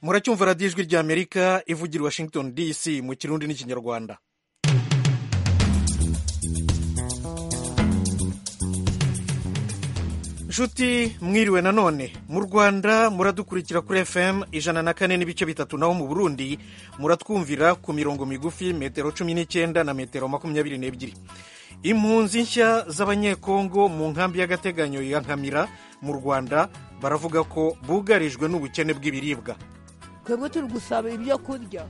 muracyumva radiyo ijwi ry'amerika ivugira washington dc mu kirundi n'ikinyarwanda nshuti mwiriwe nanone mu rwanda muradukurikira kuri fm ijana na kane n'ibice bitatu naho mu burundi muratwumvira ku mirongo migufi metero cumi n'icyenda na metero makumyabiri n'ebyiri impunzi nshya z'abanyekongo mu nkambi y'agateganyo ya nkamira mu rwanda baravuga ko bugarijwe n'ubukene bw'ibiribwa twebwe turi gusaba ibyo kurya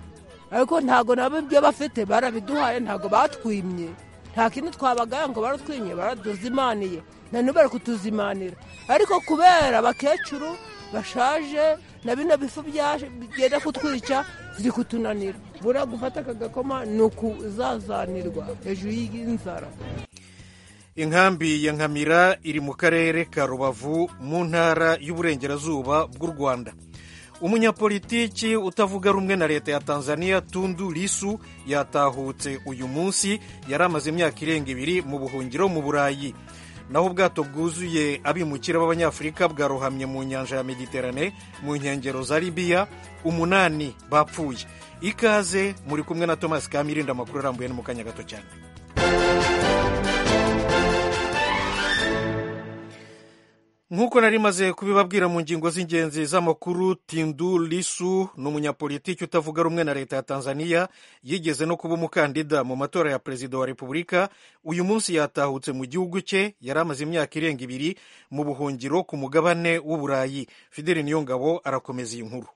ariko ntabwo nabo ibyo bafite barabiduhaye ntabwo batwimye nta kintu twabagaya ngo baratwimye baraduzimaniye na n'ubu bari kutuzimanira ariko kubera abakecuru bashaje na bino bifu bigenda kutwica ziri kutunanira buriya gufata aka gakoma ni ukuzazanirwa hejuru y'inzara inkambi ya nkamira iri mu karere ka rubavu mu ntara y'uburengerazuba bw'u rwanda umunyapolitiki utavuga rumwe na leta ya tanzania tundu lisu yatahutse uyu munsi yari amaze imyaka irenga ibiri mu buhungiro mu burayi naho ubwato bwuzuye abimukira b'abanyafurika bwarohamye mu nyanja ya mediterane mu nkengero za libiya umunani bapfuye ikaze muri kumwe na thomas kamirinda amakuru arambuye no mu kanya gato cyane nk'uko nari maze kubibabwira mu ngingo z'ingenzi z'amakuru tindu lisu ni umunyapolitiki utavuga rumwe na leta ya tanzania yigeze no kuba umukandida mu matora ya perezida wa repubulika uyu munsi yatahutse mu gihugu cye yari amaze imyaka irenga ibiri mu buhungiro ku mugabane w'uburayi fideli niyongabo arakomeza iyi nkuru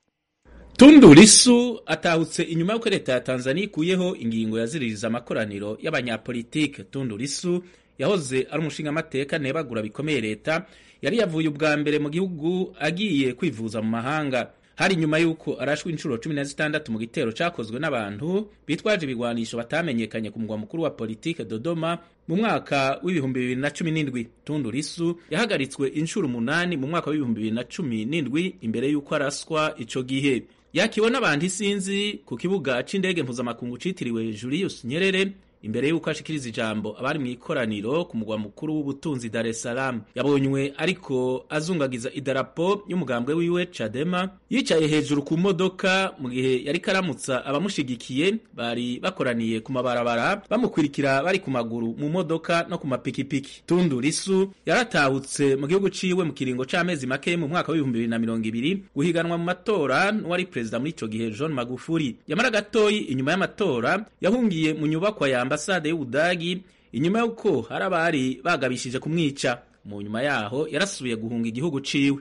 tundu lisu atahutse inyuma y'uko leta ya tanzania ikuyeho ingingo yaziririza amakoraniro y'abanyapolitike tundu lisu yahoze ari umushingamateka ntibagura bikomeye leta yari yavuye ubwa mbere mu gihugu agiye kwivuza mu mahanga hari inyuma y'uko arashwe inshuro cumi na zitandatu mu gitero cyakozwe n'abantu bitwaje ibigwanisho batamenyekanye ku mugwa mukuru wa politike dodoma mu mwaka w'ibihumbi bibiri na cumi n'indwi tundu risu yahagaritswe inshuro umunani mu mwaka w'ibihumbi bibiri na cumi n'indwi imbere y'uko araswa icyo gihe yakibona abantu isinzi ku kibuga cy'indege mpuzamakungu cyitiriwe julius nyerere imbere y'uko ashikiriza ijambo abari mu ikoraniro ku mugwa mukuru w'ubutunzi Dar es Salaam yabonywe ariko azungagiza idarapo y'umugambwe wiwe Chadema yicaye hejuru ku modoka mu gihe yari karamutsa abamushigikiye bari bakoraniye ku mabarabara bamukurikira bari ku maguru mu modoka no ku mapikipiki Tundu Lisu yaratahutse mu gihugu ciwe mu kiringo c'amezi make mu mwaka wa 2020 guhiganwa mu matora n'uwari perezida muri ico gihe John Magufuli yamara gatoyi inyuma y'amatora yahungiye mu nyubakwa yamba ambasade y'ubudagi inyuma y'uko hari abari bagabishije kumwica mu nyuma yaho yarasubiye guhunga igihugu ciwe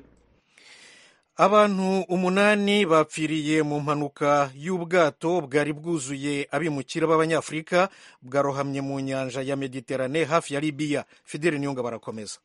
abantu umunani bapfiriye mu mpanuka y'ubwato bwari bwuzuye abimukira b'abanyafurika bwarohamye mu nyanja ya mediterane hafi ya libiya fideli niyonga barakomeza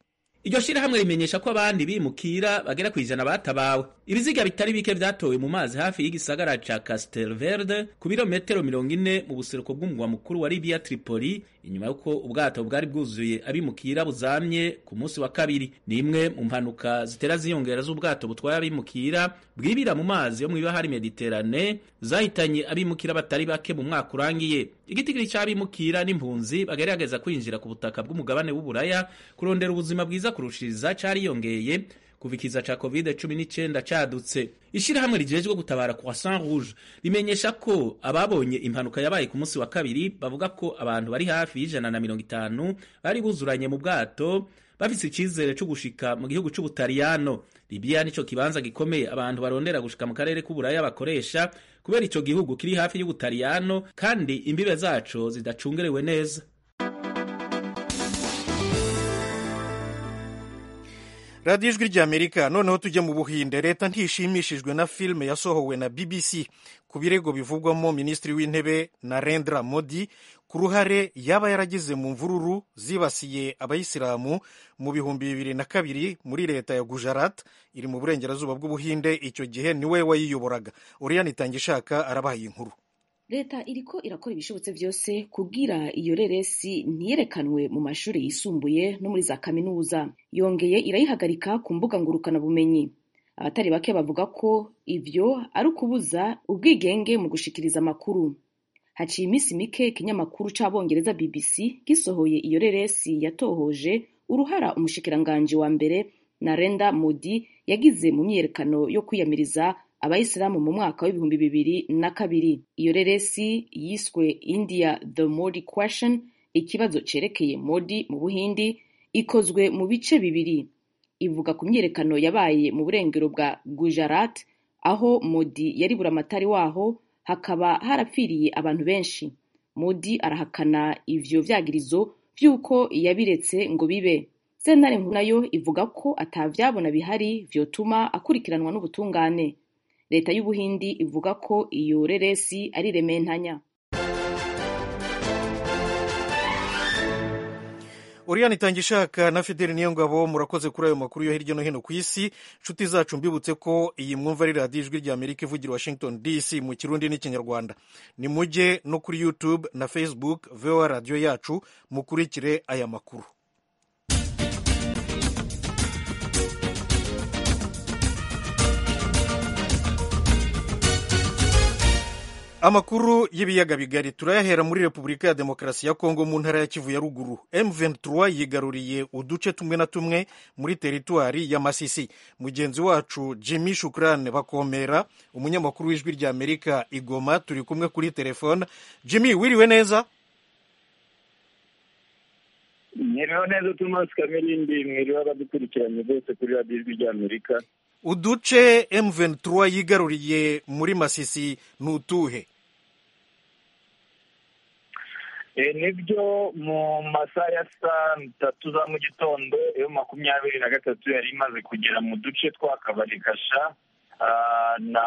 iryo shyirahamwe rimenyesha ko abandi bimukira bagera ku ijana batabawe ibiziga bitari bike byatowe mu mazi hafi y'igisagara ca castelverde ku birometero mirongo ine mu buseruko bw'umugwa mukuru wa libiya tripoli inyuma y'uko ubwato bwari bwuzuye abimukira buzamye ku munsi wa kabiri ni imwe mu mpanuka zitera ziyongera z'ubwato butwaye abimukira bwibira mu mazi yo mu ibahari mediterane zahitanye abimukira batari bake mu mwaka urangiye igitigiri cy'abimukira n'impunzi bagerageza kwinjira ku butaka bw'umugabane w'uburaya kurondera ubuzima bwiza kurushiriza cariyongeye kuva ikiza ca covid cumi n'icenda cadutse ishirahamwe rijejwe gutabara croissant rouge rimenyesha ko ababonye impanuka yabaye ku munsi wa kabiri bavuga ko abantu bari hafi y'ijana na mirongo itanu bari buzuranye mu bwato bafise icizere cyo gushika mu gihugu c'ubutaliyano libiya nico kibanza gikomeye abantu barondera gushika mu karere k'uburaya bakoresha kubera ico gihugu kiri hafi y'ubutaliyano kandi imbibe zaco zidacungerewe neza radiyo ijwi ry'amerika noneho tujya mu buhinde leta ntishimishijwe na filime yasohowe na bbc ku birego bivugwamo minisitiri w'intebe narendra modi ku ruhare yaba yaragize mu mvururu zibasiye abayisilamu mu bihumbi bibiri na kabiri muri leta ya gujarat iri mu burengerazuba bw'ubuhinde icyo gihe niwe wayiyoboraga uriyani itangishaka arabaha iyi nkuru leta iriko irakora ibishobotse byose kugira iyo reresi ntiyerekanwe mu mashuri yisumbuye no muri za kaminuza yongeye irayihagarika ku mbuga ngurukanabumenyi abatari bake bavuga ko ibyo ari ukubuza ubwigenge mu gushikiriza amakuru haciye iminsi mike ikinyamakuru c'abongereza bbc gisohoye iyo reresi yatohoje uruhara umushikiranganji wa mbere narenda modi yagize mu myiyerekano yo kwiyamiriza abayisilamu mu mwaka w'ibihumbi bibiri na kabiri iyo reresi yiswe india the modi question ikibazo cyerekeye modi mu buhindi ikozwe mu bice bibiri ivuga ku myiyerekano yabaye mu burengero bwa gujarat aho modi yari buramatari waho hakaba harapfiriye abantu benshi modi arahakana ivyo vyagirizo vy'uko yabiretse ngo bibe sentare nkuru nayo ivuga ko atavyabona bihari vyotuma akurikiranwa n'ubutungane leta y'ubuhindi ivuga ko iyo reresi ari rementanya Oriane Itangishaka na Fideli Niyongabo murakoze kuri ayo makuru yo hirya no hino ku isi. Nshuti zacu mbibutse ko iyi mwumva ari radiyo ijwi rya Amerika ivugira Washington DC mu Kirundi n'Ikinyarwanda. Ni mujye no kuri YouTube na Facebook VOA radiyo yacu mukurikire aya makuru. amakuru y'ibiyaga bigari turayahera muri repubulika ya demokarasi ya kongo mu ntara ya kivu ya ruguru m23 yigaruriye uduce tumwe na tumwe muri teritwari ya masisi mugenzi wacu jimmy shukrane bakomera umunyamakuru w'ijwi rya amerika igoma turi kumwe kuri telefone jimmy wiriwe neza mwiriwe neza tumasi kamirindi mwiriwe abadukurikiranye bose kuri radiyo ijwi rya amerika uduce M23 yigaruriye muri Masisi ni utuhe nibyo mu masaha ya saa tatu za mu gitondo yo makumyabiri na gatatu yari imaze kugera mu duce twa kabarikasha na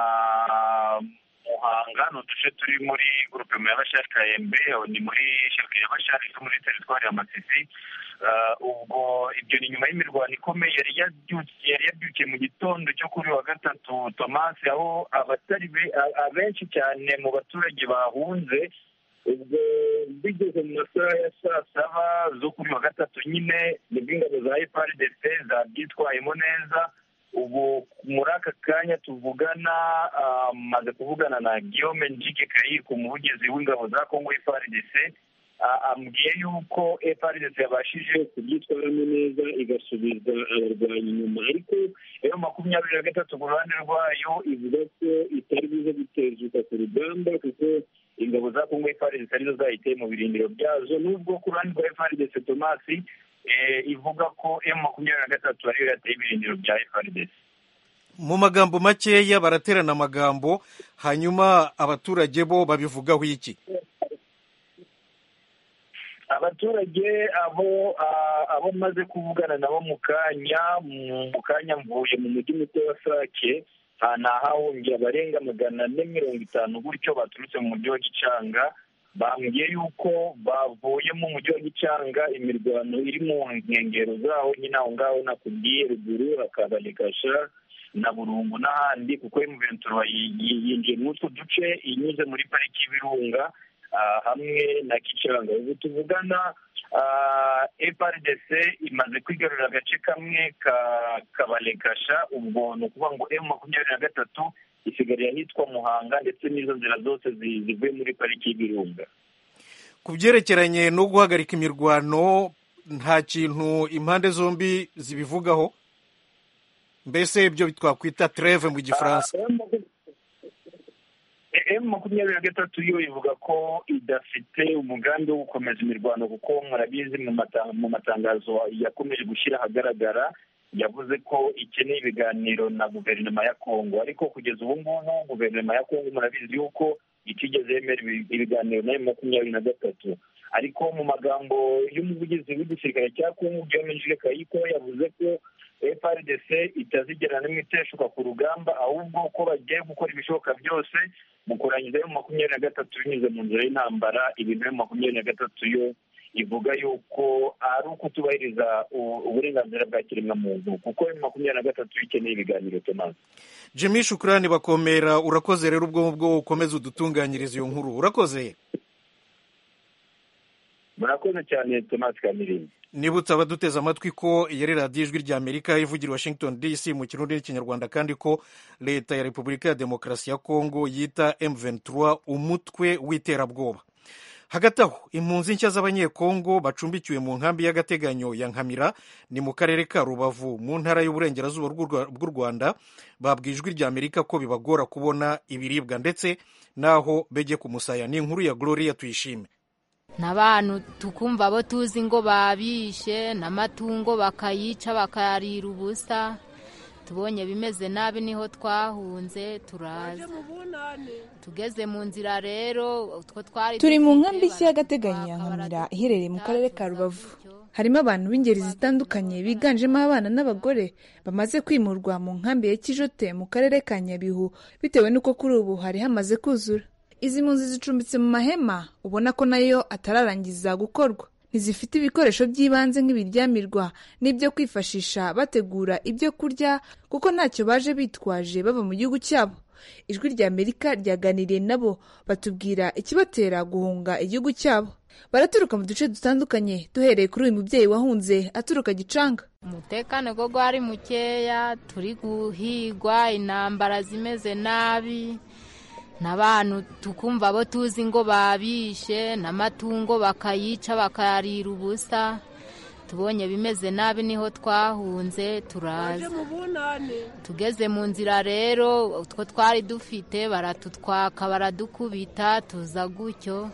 muhanga ni uduce turi muri gurupema ya bashari kayembe ni muri sheke ya bashari muri teritwari ya masisi ubwo ibyo ni nyuma y'imirwano ikomeye yari yabyukiye mu gitondo cyo kuri wa gatatu tomasi aho abatari abenshi cyane mu baturage bahunze ubwo bigeze mu masaha ya saa saba zo kuri wa gatatu nyine nibwo ingabo za efaridese zabyitwayemo neza ubu muri aka kanya tuvugana maze kuvugana na guillaume njike kayiko umuvugizi w'ingabo za kongo efaridese ambwiye yuko efaridesi yabashije kubyitwaramo neza igasubiza abarwanyi inyuma ariko iyo makumyabiri na gatatu ku ruhande rwayo ivuga ko itari buze gutezuka ku rugamba kuko ingabo za kongo efaridesi arizo zayiteye mu birindiro byazo n'ubwo ku ruhande rwa efaridesi tomasi ivuga ko iyo makumyabiri na gatatu ariyo yateye ibirindiro bya efaridesi mu magambo makeya baraterana amagambo hanyuma abaturage bo babivugaho iki abaturage abo abo maze kuvugana nabo mu kanya mu kanya mvuye mu mujyi muto wa sake ntahahungiye abarenga magana ane mirongo itanu gutyo baturutse mu mujyi wa gicanga bambwiye yuko bavuye mu mujyi wa gicanga imirwano iri mu nkengero zaho nyine aho ngaho nakubwiye ruguru hakabanikasha na burungu n'ahandi kuko emuventura yinjiye muri utwo duce inyuze muri pariki y'ibirunga hamwe na gicanga ubu tuvugana eparidese imaze kwigarurira agace kamwe ka kabalekasha ubwo ni ukuvuga ngo emu makumyabiri na gatatu isigariye ahitwa muhanga ndetse n'izo nzira zose zivuye muri pariki y'ibirunga ku byerekeranye no guhagarika imirwano nta kintu impande zombi zibivugaho mbese ibyo twakwita treve mu gifaransa emu makumyabiri na gatatu yo ivuga ko idafite umugambi wo gukomeza imirwano kuko murabizi mu matangazo yakomeje gushyira ahagaragara yavuze ko ikeneye ibiganiro na guverinoma ya kongo ariko kugeza ubu ngubu guverinoma ya kongo murabizi yuko itigeze yemera ibiganiro na emu makumyabiri na gatatu ariko mu magambo y'umuvugizi w'igisirikare cya kongo byaminjije kayiko yavuze ko FRDC itazigera n'imwe iteshuka ku rugamba ahubwo ko bagiye gukora ibishoboka byose mu kurangiza yo makumyabiri na gatatu binyuze mu nzira y'intambara ibintu yo makumyabiri na gatatu yo ivuga yuko ari ukutubahiriza uburenganzira bwa kiremwamuntu kuko yo makumyabiri na gatatu ikeneye ibiganiro tomaze jimmy shukurani bakomera urakoze rero ubwo ngubwo ukomeza udutunganyiriza iyo nkuru urakoze murakoze cyane tomasi kamirinzi nibutse abaduteze amatwi ko iyi ari radiyo ijwi rya amerika ivugira washington dc mu kirundi n'ikinyarwanda kandi ko leta ya repubulika ya demokarasi ya kongo yita m23 umutwe w'iterabwoba hagati aho impunzi nshya z'abanyekongo bacumbikiwe mu nkambi y'agateganyo ya nkamira ni mu karere ka rubavu mu ntara y'uburengerazuba bw'u rwanda babwiye ijwi rya amerika ko bibagora kubona ibiribwa ndetse n'aho bejye ku musaya ni inkuru ya gloria tuyishime n'abantu tukumva abo tuzi ngo babishe n'amatungo bakayica bakayarira ubusa tubonye bimeze nabi niho twahunze turaza tugeze mu nzira rero utwo twari turi mu nkambi y'agateganyo ya nkamira iherereye mu karere ka rubavu harimo abantu b'ingeri zitandukanye biganjemo abana n'abagore bamaze kwimurwa mu nkambi ya kijote mu karere ka nyabihu bitewe n'uko kuri ubu hari hamaze kuzura izi mpunzi zicumbitse mu mahema ubona ko nayo atararangiza gukorwa ntizifite ibikoresho by'ibanze nk'ibiryamirwa n'ibyo kwifashisha bategura ibyo kurya kuko ntacyo baje bitwaje bava mu gihugu cyabo ijwi rya amerika ryaganiriye nabo batubwira ikibatera guhunga igihugu cyabo baraturuka mu duce dutandukanye duhereye kuri uyu mubyeyi wahunze aturuka gicanga umutekano ko gwari mukeya turi guhigwa intambara zimeze nabi n'abantu tukumva abo tuzi ngo babishe n'amatungo bakayica bakayarira ubusa tubonye bimeze nabi niho twahunze turaza tugeze mu nzira rero utwo twari dufite baratutwaka baradukubita tuza gutyo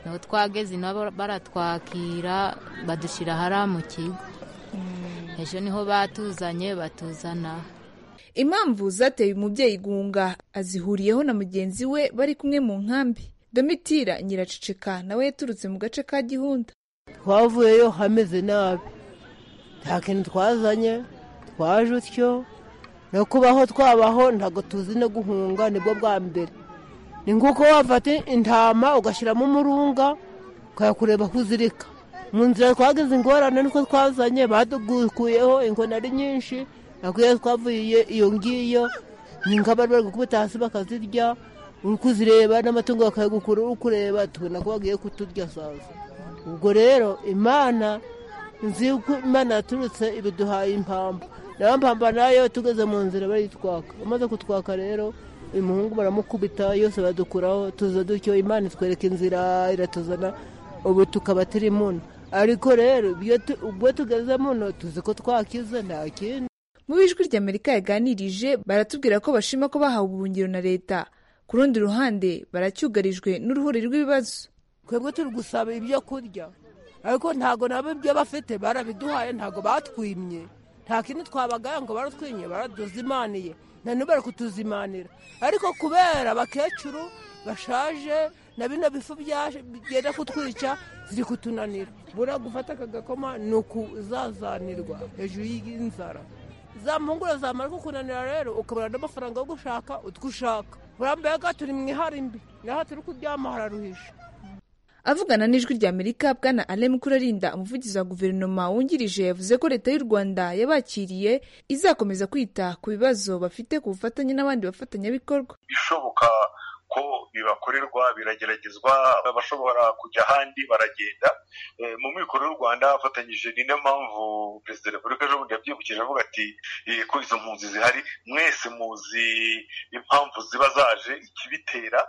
niho twageze nabo baratwakira badushyira hariya mu kigo ejo niho batuzanye batuzana impamvu zateye umubyeyi guhunga azihuriyeho na mugenzi we bari kumwe mu nkambi domitira nyiraceceka nawe yaturutse mu gace ka gihunda twavuyeyo hameze nabi nta kintu twazanye twaje utyo no kubaho twabaho ntabwo tuzi no guhunga nibwo bwa mbere ni nk'uko wafata intama ugashyiramo umurunga ukayakureba aho uzirika mu nzira twagize ingorane niko twazanye badukuyeho ingona ari nyinshi nakwiye twavuye iyo ngiyo ni nk'abari bari gukubita hasi bakazirya uri kuzireba n'amatungo bakayagukura uri kureba tubona ko bagiye kuturya saza ubwo rero imana nzi ko imana yaturutse ibiduhaye impamvu nayo mpamba nayo tugeze mu nzira baritwaka bamaze kutwaka rero uyu muhungu baramukubita yose badukuraho tuza dutyo imana itwereka inzira iratuzana ubu tukaba turi muno ariko rero ubwo tugeze muno tuzi ko twakize nta kindi mu ijwi ry'amerika yaganirije baratubwira ko bashima ko bahawe ubuhungiro na leta ku rundi ruhande baracyugarijwe n'uruhuri rw'ibibazo twebwe turi gusaba ibyo kurya ariko ntabwo nabo ibyo bafite barabiduhaye ntabwo batwimye nta kintu twabagaya ngo baratwimye baraduzimaniye none bari kutuzimanira ariko kubera abakecuru bashaje na bino bifu byenda kutwica ziri kutunanira buriya gufata aka gakoma ni ukuzazanirwa hejuru y'inzara za mpungure zamara kukunanira rero ukabona n'amafaranga yo gushaka utwo ushaka burambaye turi mu iharimbi naho turi kuryama hararuhisha avugana n'ijwi rya amerika bwana alemu kurarinda umuvugizi wa guverinoma wungirije yavuze ko leta y'u rwanda yabakiriye izakomeza kwita ku bibazo bafite ku bufatanye n'abandi bafatanyabikorwa ibishoboka ko bibakorerwa birageragezwa abashobora kujya ahandi baragenda mu mikoro y'u rwanda afatanyije niyo mpamvu perezida wa repubulika ejo bundi yabyibukije avuga ati ko izo mpunzi zihari mwese muzi impamvu ziba zaje ikibitera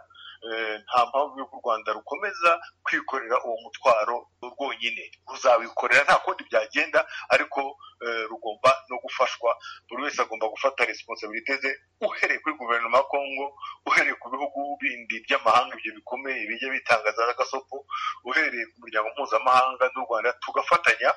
nta mpamvu y'uko u rwanda rukomeza kwikorera uwo mutwaro rwonyine ruzawikorera nta kundi byagenda ariko rugomba no gufashwa buri wese agomba gufata resiponsabirite ze uhereye kuri guverinoma ya kongo uhereye ku bihugu bindi by'amahanga ibyo bikomeye bijya bitangaza n'agasopo uhereye ku muryango mpuzamahanga n'u rwanda tugafatanya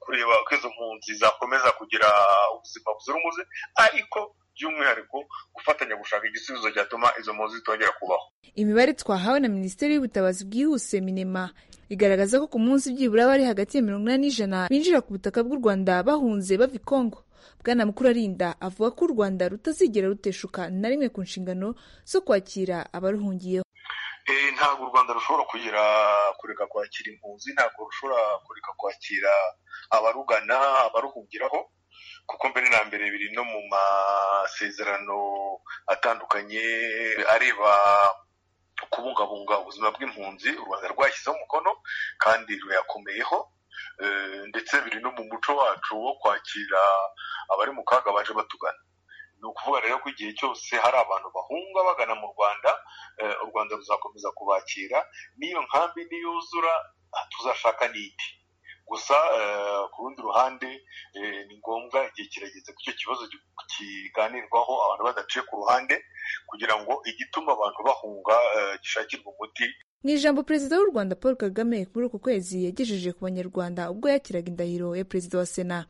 kureba ko izo mpunzi zakomeza kugira ubuzima buzira umuze ariko by'umwihariko gufatanya gushaka igisubizo cyatuma izo mpunzi zitongera kubaho imibare twahawe na minisiteri y'ubutabazi bwihuse minema igaragaza ko ku munsi byibura bari hagati ya mirongo inani n'ijana binjira ku butaka bw'u rwanda bahunze bava i kongo bwana mukuru arinda avuga ko u rwanda rutazigera ruteshuka na rimwe ku nshingano zo kwakira abaruhungiyeho ntabwo u rwanda rushobora kugira kureka kwakira impunzi ntabwo rushobora kureka kwakira abarugana abaruhungiraho kuko mbere na mbere biri no mu masezerano atandukanye areba kubungabunga ubuzima bw'impunzi u rwanda rwashyizeho umukono kandi ruyakomeyeho ndetse biri no mu muco wacu wo kwakira abari mu kaga baje batugana ni ukuvuga rero ko igihe cyose hari abantu bahunga bagana mu rwanda u rwanda ruzakomeza kubakira n'iyo nkambi niyuzura tuzashaka n'indi gusa ku rundi ruhande ni ngombwa igihe kirageze ko icyo kibazo kiganirwaho abantu badaciye ku ruhande kugira ngo igituma abantu bahunga gishakirwe umuti mu ijambo perezida w'u rwanda paul kagame muri uku kwezi yagejeje ku banyarwanda ubwo yakiraga indahiro ya perezida wa sena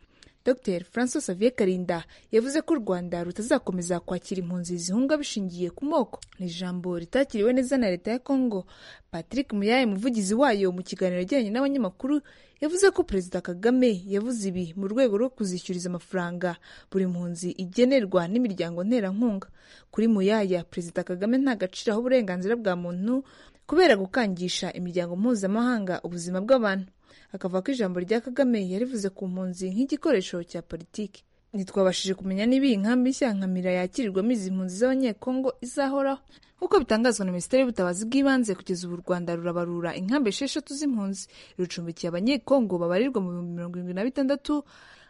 dr francois xavier karinda yavuze ko u rwanda rutazakomeza kwakira impunzi zihunga bishingiye ku moko ni ijambo ritakiriwe neza na leta ya congo patrick muyaye umuvugizi wayo mu kiganiro yagiranye n'abanyamakuru yavuze ko perezida kagame yavuze ibi mu rwego rwo kuzishyuriza amafaranga buri mpunzi igenerwa n'imiryango nterankunga kuri muyaya perezida kagame nta gaciro aha uburenganzira bwa muntu kubera gukangisha imiryango mpuzamahanga ubuzima bw'abantu akavuga ko ijambo rya kagame yarivuze ku mpunzi nk'igikoresho cya politiki ntitwabashije kumenya niba iyi nkambi nshya nkamira yakirirwamo izi mpunzi z'abanyekongo izahoraho nk'uko bitangazwa na minisiteri y'ubutabazi bw'ibanze kugeza ubu u rwanda rurabarura inkambi esheshatu z'impunzi rucumbikiye abanyekongo babarirwa mu bihumbi mirongo irindwi na bitandatu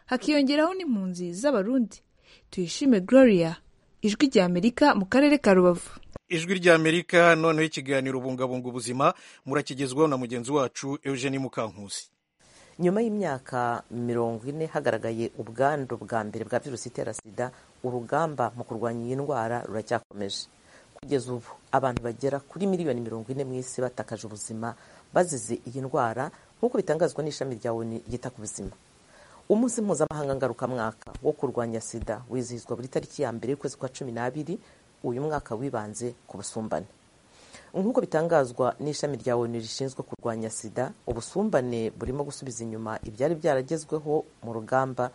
hakiyongeraho n'impunzi z'abarundi tuyishime gloria ijwi rya amerika mu karere ka rubavu ijwi ry'amerika noneho ikiganiro bungabunga ubuzima murakigezwaho na mugenzi wacu eugenie mukankusi nyuma y'imyaka mirongo ine hagaragaye ubwandu bwa mbere bwa virusi itera sida urugamba mu kurwanya iyi ndwara ruracyakomeje kugeza ubu abantu bagera kuri miliyoni mirongo ine mu isi batakaje ubuzima bazize iyi ndwara nk'uko bitangazwa n'ishami rya oni ryita ku buzima umunsi mpuzamahanga ngarukamwaka wo kurwanya sida wizihizwa buri tariki ya mbere y'ukwezi kwa cumi n'abiri uyu mwaka wibanze ku busumbane nk'uko bitangazwa n'ishami rya onu rishinzwe kurwanya sida ubusumbane burimo gusubiza inyuma ibyari byaragezweho mu rugamba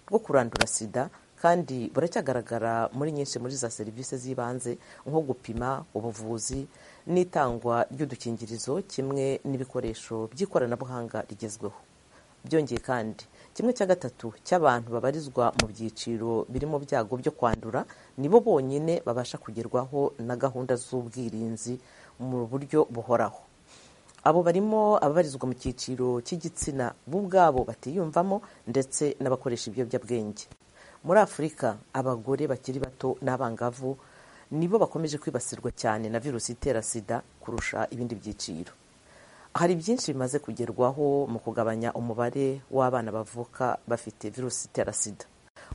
rwo kurandura sida kandi buracyagaragara muri nyinshi muri za serivisi z'ibanze nko gupima ubuvuzi n'itangwa ry'udukingirizo kimwe n'ibikoresho by'ikoranabuhanga rigezweho byongeye kandi kimwe cya gatatu cy'abantu babarizwa mu byiciro biri mu byago byo kwandura nibo bonyine babasha kugerwaho na gahunda z'ubwirinzi mu buryo buhoraho abo barimo ababarizwa mu cyiciro cy'igitsina bo ubwabo batiyumvamo ndetse n'abakoresha ibiyobyabwenge muri afurika abagore bakiri bato n'abangavu nibo bakomeje kwibasirwa cyane na virusi itera sida kurusha ibindi byiciro hari byinshi bimaze kugerwaho mu kugabanya umubare w'abana bavuka bafite virusi itera sida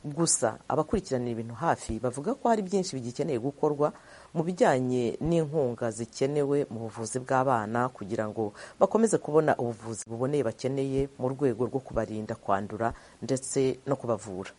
gusa abakurikiranira ibintu hafi bavuga ko hari byinshi bigikeneye gukorwa mu bijyanye n'inkunga zikenewe mu buvuzi bw'abana kugira ngo bakomeze kubona ubuvuzi buboneye bakeneye mu rwego rwo kubarinda kwandura ndetse no kubavura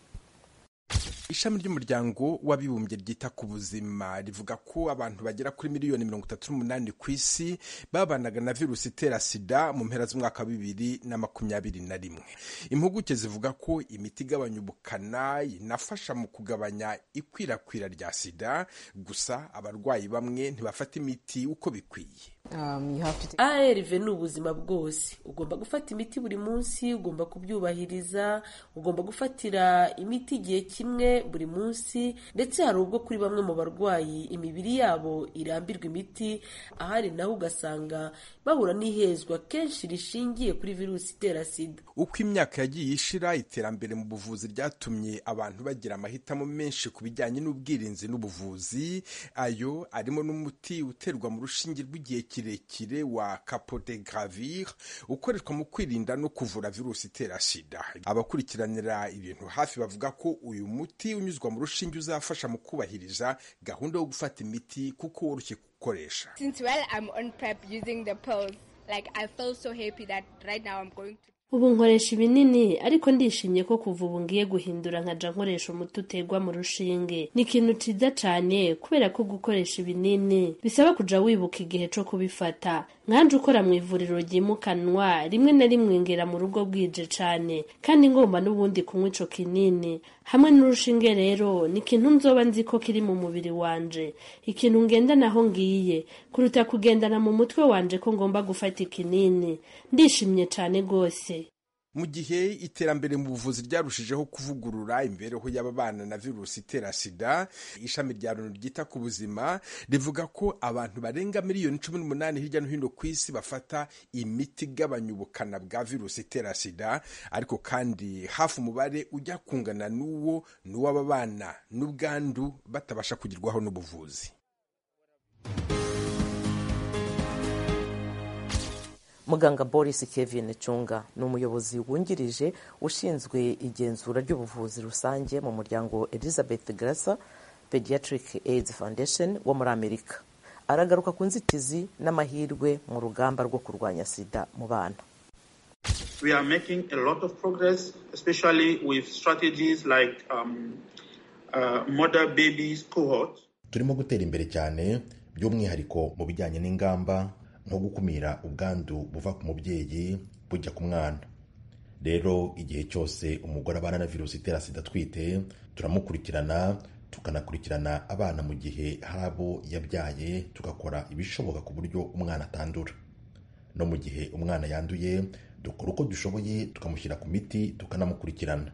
ishami ry'umuryango w'abibumbye ryita ku buzima rivuga ko abantu bagera kuri miliyoni mirongo itatu n'umunani ku isi babanaga na virusi itera sida mu mpera z'umwaka wa bibiri na makumyabiri na rimwe impuguke zivuga ko imiti igabanya ubukana inafasha mu kugabanya ikwirakwira rya sida gusa abarwayi bamwe ntibafata imiti uko bikwiye arv ni ubuzima bwose ugomba gufata imiti buri munsi ugomba kubyubahiriza ugomba gufatira imiti igihe kimwe buri munsi ndetse hari ubwo kuri bamwe mu barwayi imibiri yabo irambirwa imiti ahari naho ugasanga bahura n'ihezwa kenshi rishingiye kuri virusi itera sida uko imyaka yagiye ishira iterambere mu buvuzi ryatumye abantu bagira amahitamo menshi ku bijyanye n'ubwirinzi n'ubuvuzi ayo arimo n'umuti uterwa mu rushinge rw'igihe kirekire wa capodegravir ukoreshwa mu kwirinda no kuvura virusi itera sida abakurikiranira ibintu hafi bavuga ko uyu muti unyuzwa mu rushinge uzafasha mu kubahiriza gahunda yo gufata imiti kuko woroshye gukoresha ubu nkoresha ibinini ariko ndishimye ko kuva ubu ngiye guhindura nkajya nkoresha umuti uterwa mu rushinge ni ikintu cyiza cyane kubera ko gukoresha ibinini bisaba kujya wibuka igihe cyo kubifata nkanjye ukora mu ivuriro ryimukanwa rimwe na rimwe ngera mu rugo bwije cyane kandi ngomba n'ubundi kunywa icyo kinini hamwe n'urushinge rero ni ikintu nzoba nzi ko kiri mu mubiri wanje ikintu ngendanaho ngiye kuruta kugendana mu mutwe wanje ko ngomba gufata ikinini ndishimye cyane rwose mu gihe iterambere mu buvuzi ryarushijeho kuvugurura imibereho y'ababana na virusi itera sida ishami rya loni ryita ku buzima rivuga ko abantu barenga miliyoni cumi n'umunani hirya no hino ku isi bafata imiti igabanya ubukana bwa virusi itera sida ariko kandi hafi umubare ujya kungana n'uwo ni uw'ababana n'ubwandu batabasha kugerwaho n'ubuvuzi muganga boris kevin cunga ni umuyobozi wungirije ushinzwe igenzura ry'ubuvuzi rusange mu muryango elizabeth grasa pediatric aids foundation wo muri amerika aragaruka ku nzitizi n'amahirwe mu rugamba rwo kurwanya sida mu bana we are making a lot of progress especially with strategies like um, uh, mother babies cohort turimo gutera imbere cyane by'umwihariko mu bijyanye n'ingamba nko gukumira ubwandu buva ku mubyeyi bujya ku mwana rero igihe cyose umugore abana na virusi itera sida atwite turamukurikirana tukanakurikirana abana mu gihe hari abo yabyaye tugakora ibishoboka ku buryo umwana atandura no mu gihe umwana yanduye dukora uko dushoboye tukamushyira ku miti tukanamukurikirana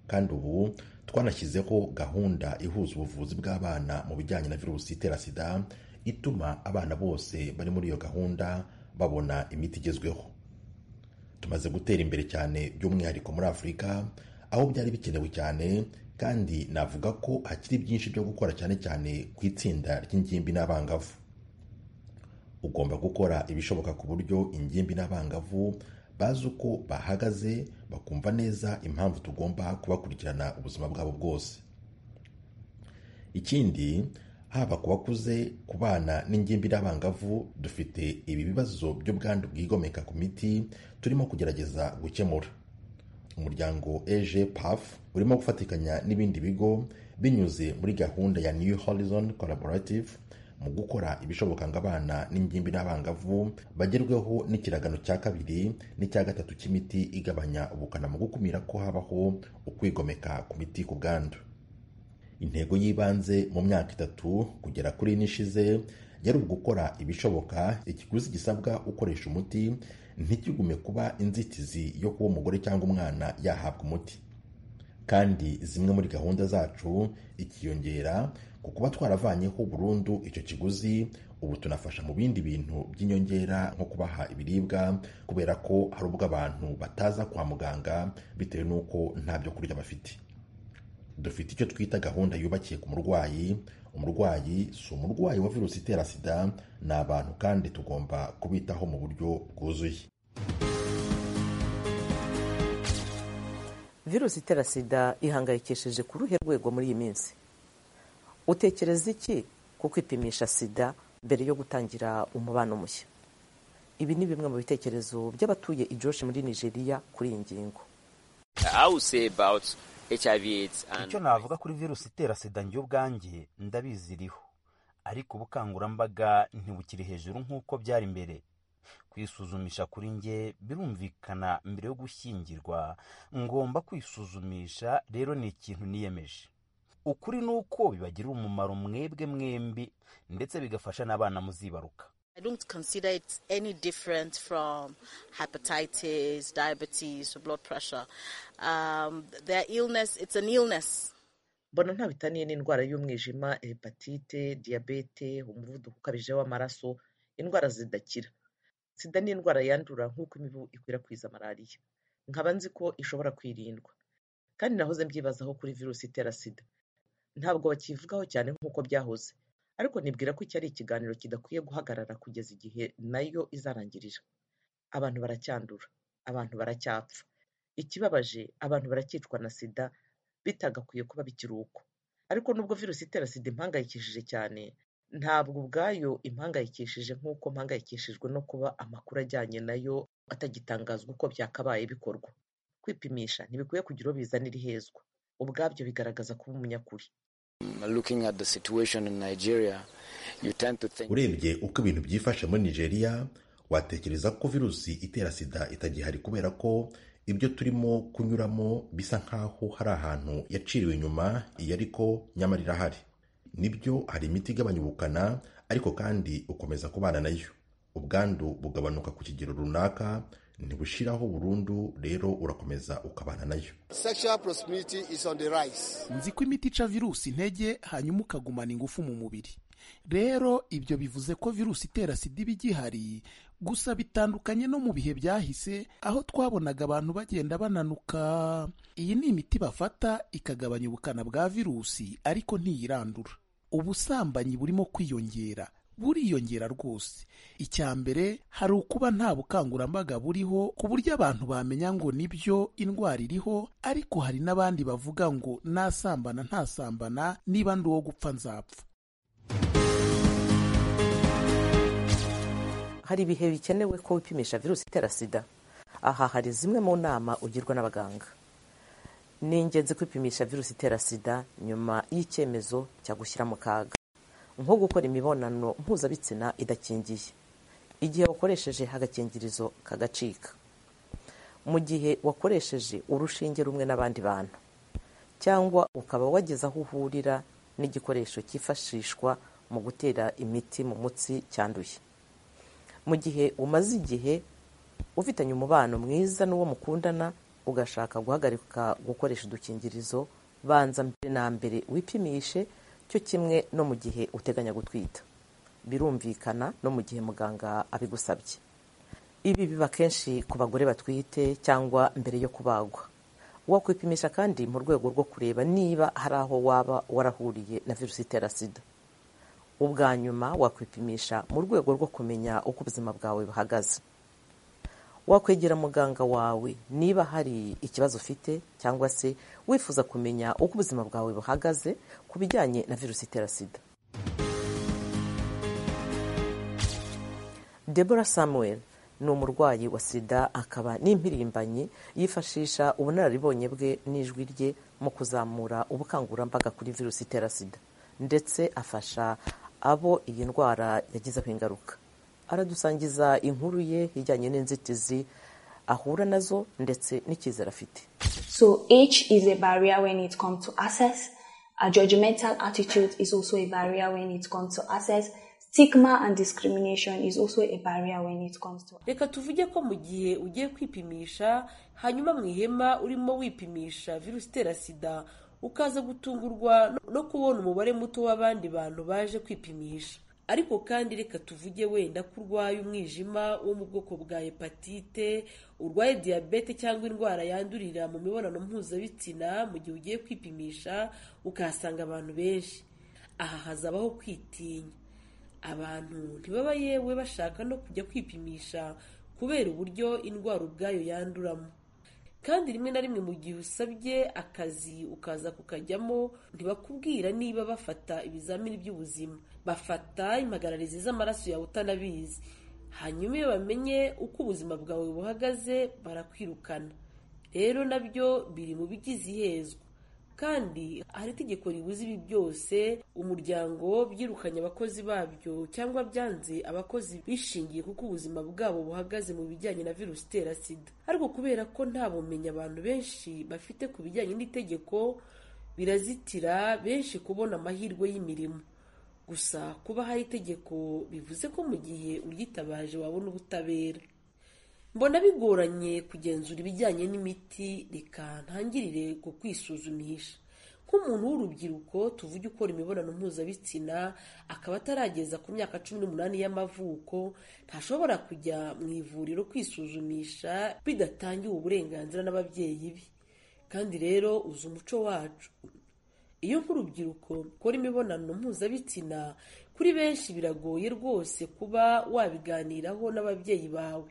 kandi ubu twanashyizeho gahunda ihuza ubuvuzi bw'abana mu bijyanye na virusi itera sida ituma abana bose bari muri iyo gahunda babona imiti igezweho tumaze gutera imbere cyane by'umwihariko muri afurika aho byari bikenewe cyane kandi navuga ko hakiri byinshi byo gukora cyane cyane ku itsinda ry'ingimbi n'abangavu ugomba gukora ibishoboka ku buryo ingimbi n'abangavu bazi uko bahagaze bakumva neza impamvu tugomba kubakurikirana ubuzima bwabo bwose ikindi haba ku bakuze ku bana n'ingimbi n'abangavu dufite ibi bibazo by'ubwandu bwigomeka ku miti turimo kugerageza gukemura umuryango ej paf urimo gufatikanya n'ibindi bigo binyuze muri gahunda ya new horizon collaborative mu gukora ibishoboka ngo abana n'ingimbi n'abangavu bagerweho n'ikiragano cya kabiri n'icya gatatu cy'imiti igabanya ubukana mu gukumira ko habaho ukwigomeka ku miti ku bwandu intego y'ibanze mu myaka itatu kugera kuri ine ishize yari ugukora ibishoboka ikiguzi gisabwa ukoresha umuti ntikigume kuba inzitizi yo kuba umugore cyangwa umwana yahabwa umuti kandi zimwe muri gahunda zacu ikiyongera ku kuba twaravanyeho burundu icyo kiguzi ubu tunafasha mu bindi bintu by'inyongera nko kubaha ibiribwa kubera ko hari ubwo abantu bataza kwa muganga bitewe n'uko nta byo kurya bafite dufite icyo twita gahunda yubakiye ku murwayi umurwayi si umurwayi wa virusi itera sida ni abantu kandi tugomba kubitaho mu buryo bwuzuye virusi itera sida ihangayikishije ku ruhe rwego muri iyi minsi utekereza iki ku kwipimisha sida mbere yo gutangira umubano mushya ibi ni bimwe mu bitekerezo by'abatuye ijoshi muri nigeria kuri iyi ngingo icyo navuga kuri virusi itera sida njye ubwanjye ndabizi iriho ariko ubukangurambaga ntibukiri hejuru nk'uko byari mbere kwisuzumisha kuri njye birumvikana mbere yo gushyingirwa ngomba kwisuzumisha rero ni ikintu niyemeje ukuri ni uko bibagirira umumaro mwebwe mwembi ndetse bigafasha n'abana muzibaruka I don't consider it any different from hepatitis, diabetes, or blood pressure. Um, their illness, it's an illness. mbona nta bitaniye n'indwara y'umwijima hepatite diyabete umuvuduko ukabije w'amaraso indwara zidakira sida ni indwara yandura nk'uko imibu ikwirakwiza malariya nkaba nzi ko ishobora kwirindwa kandi nahoze mbyibazaho kuri virusi itera sida ntabwo bakivugaho cyane nk'uko byahoze ariko nibwira ko iki ari ikiganiro kidakwiye guhagarara kugeza igihe nayo izarangirira abantu baracyandura abantu baracyapfa ikibabaje abantu baracyicwa na sida bitagakwiye kuba bikiri uko ariko nubwo virusi itera sida impangayikishije cyane ntabwo ubwayo impangayikishije nk'uko mpangayikishijwe no kuba amakuru ajyanye nayo atagitangazwa uko byakabaye bikorwa kwipimisha ntibikwiye kugira uwo bizanira ihezwa ubwabyo bigaragaza kuba umunyakuri urebye uko ibintu byifashe muri nigeria watekereza ko virusi itera sida itagihari kubera ko ibyo turimo kunyuramo bisa nk'aho hari ahantu yaciriwe inyuma iyo ariko nyamara irahari nibyo hari imiti igabanya ubukana ariko kandi ukomeza kubana nayo ubwandu bugabanuka ku kigero runaka ntibushiraho burundu rero urakomeza ukabana nayo Sexual proximity is on the rise. nzi ko imiti ica virusi intege hanyuma ukagumana ingufu mu mubiri rero ibyo bivuze ko virusi itera sida iba igihari gusa bitandukanye no mu bihe byahise aho twabonaga abantu bagenda bananuka iyi ni imiti bafata ikagabanya ubukana bwa virusi ariko ntiyirandura ubusambanyi burimo kwiyongera buriyongera rwose icya mbere hari ukuba nta bukangurambaga buriho ku buryo abantu bamenya ngo nibyo indwara iriho ariko hari n'abandi bavuga ngo nasambana ntasambana niba ndi uwo gupfa nzapfa hari ibihe bikenewe ko wipimisha virusi itera sida aha hari zimwe mu nama ugirwa n'abaganga ni ingenzi kwipimisha virusi itera sida nyuma y'icyemezo cya gushyira mu kaga nko gukora imibonano mpuzabitsina idakingiye igihe wakoresheje agakingirizo kagacika mu gihe wakoresheje urushinge rumwe n'abandi bantu cyangwa ukaba wageze aho uhurira n'igikoresho cyifashishwa mu gutera imiti mu mutsi cyanduye mu gihe umaze igihe ufitanye umubano mwiza n'uwo mukundana ugashaka guhagarika gukoresha udukingirizo banza mbere na mbere wipimishe cyo kimwe no mu gihe uteganya gutwita birumvikana no mu gihe muganga abigusabye ibi biba kenshi ku bagore batwite cyangwa mbere yo kubagwa wakwipimisha kandi mu rwego rwo kureba niba hari aho waba warahuriye na virusi itera sida ubwa nyuma wakwipimisha mu rwego rwo kumenya uko ubuzima bwawe buhagaze wakwegera muganga wawe niba hari ikibazo ufite cyangwa se wifuza kumenya uko ubuzima bwawe buhagaze ku bijyanye na virusi itera sida debora samuel ni umurwayi wa sida akaba n'impirimbanyi yifashisha ubunararibonye bwe n'ijwi rye mu kuzamura ubukangurambaga kuri virusi itera sida ndetse afasha abo iyi ndwara yagizeho ingaruka aradusangiza inkuru ye ijyanye n'inzitizi ahura nazo ndetse n'icyizere afite So age is a barrier when it comes to access. A judgmental attitude is also a barrier when it comes to access. Stigma and discrimination is also a barrier when it comes to reka tuvuge ko mu gihe ugiye kwipimisha hanyuma mu ihema urimo wipimisha virusi itera sida ukaza gutungurwa no kubona umubare muto w'abandi bantu baje kwipimisha ariko kandi reka tuvuge wenda ko urwaye umwijima wo mu bwoko bwa hepatite urwaye diyabete cyangwa indwara yandurira mu mibonano mpuzabitsina mu gihe ugiye kwipimisha ukahasanga abantu benshi aha hazabaho kwitinya abantu ntibaba yewe bashaka no kujya kwipimisha kubera uburyo indwara ubwayo yanduramo kandi rimwe na rimwe mu gihe usabye akazi ukaza kukajyamo ntibakubwira niba bafata ibizamini by'ubuzima bafata impagararizi z'amaraso yawe utanabizi hanyuma iyo bamenye uko ubuzima bwawe buhagaze barakwirukana rero nabyo biri mu bigize ihezwa kandi hari itegeko ribuza ibi byose umuryango byirukanye abakozi babyo cyangwa byanze abakozi bishingiye kuko ubuzima bwabo buhagaze mu bijyanye na virusi itera sida ariko kubera ko nta bumenyi abantu benshi bafite ku bijyanye n'itegeko birazitira benshi kubona amahirwe y'imirimo gusa kuba hari itegeko bivuze ko mu gihe uryitabaje wabona ubutabera mbona bigoranye kugenzura ibijyanye n'imiti reka ntangirire ku kwisuzumisha nk'umuntu w'urubyiruko tuvuge ukora imibonano mpuzabitsina akaba atarageza ku myaka cumi n'umunani y'amavuko ntashobora kujya mu ivuriro kwisuzumisha bidatangiwe uburenganzira n'ababyeyi be kandi rero uzi umuco wacu iyo nk'urubyiruko ukora imibonano mpuzabitsina kuri benshi biragoye rwose kuba wabiganiraho n'ababyeyi bawe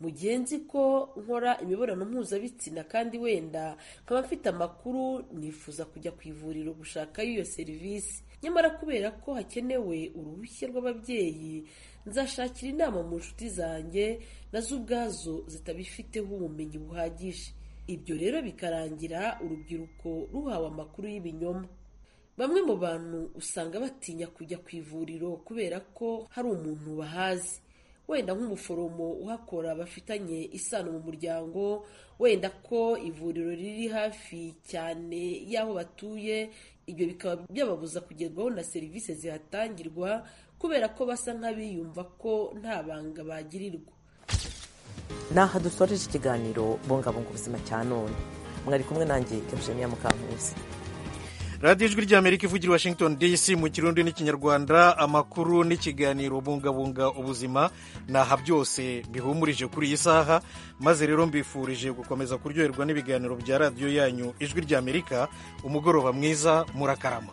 mugenzi ko nkora imibonano mpuzabitsina kandi wenda nkaba mfite amakuru nifuza kujya ku ivuriro gushakayo iyo serivisi nyamara kubera ko hakenewe uruhushya rw'ababyeyi nzashakira inama mu nshuti zanjye nazo ubwazo zitabifiteho ubumenyi buhagije ibyo rero bikarangira urubyiruko ruhawe amakuru y'ibinyoma bamwe mu bantu usanga batinya kujya ku ivuriro kubera ko hari umuntu bahazi wenda nk'umuforomo uhakora bafitanye isano mu muryango wenda ko ivuriro riri hafi cyane y'aho batuye ibyo bikaba byababuza kugerwaho na serivisi zihatangirwa kubera ko basa nk'abiyumva ko nta banga bagirirwa ni aha dusoreje ikiganiro bungabunga ubuzima cya none mwari kumwe nanjye eugenia mukankusi radiyo ijwi ry'amerika ivugira washington dc mu kirundi n'ikinyarwanda amakuru n'ikiganiro bungabunga ubuzima ni aha byose bihumurije kuri iyi saha maze rero mbifurije gukomeza kuryoherwa n'ibiganiro bya radiyo yanyu ijwi ry'amerika umugoroba mwiza murakarama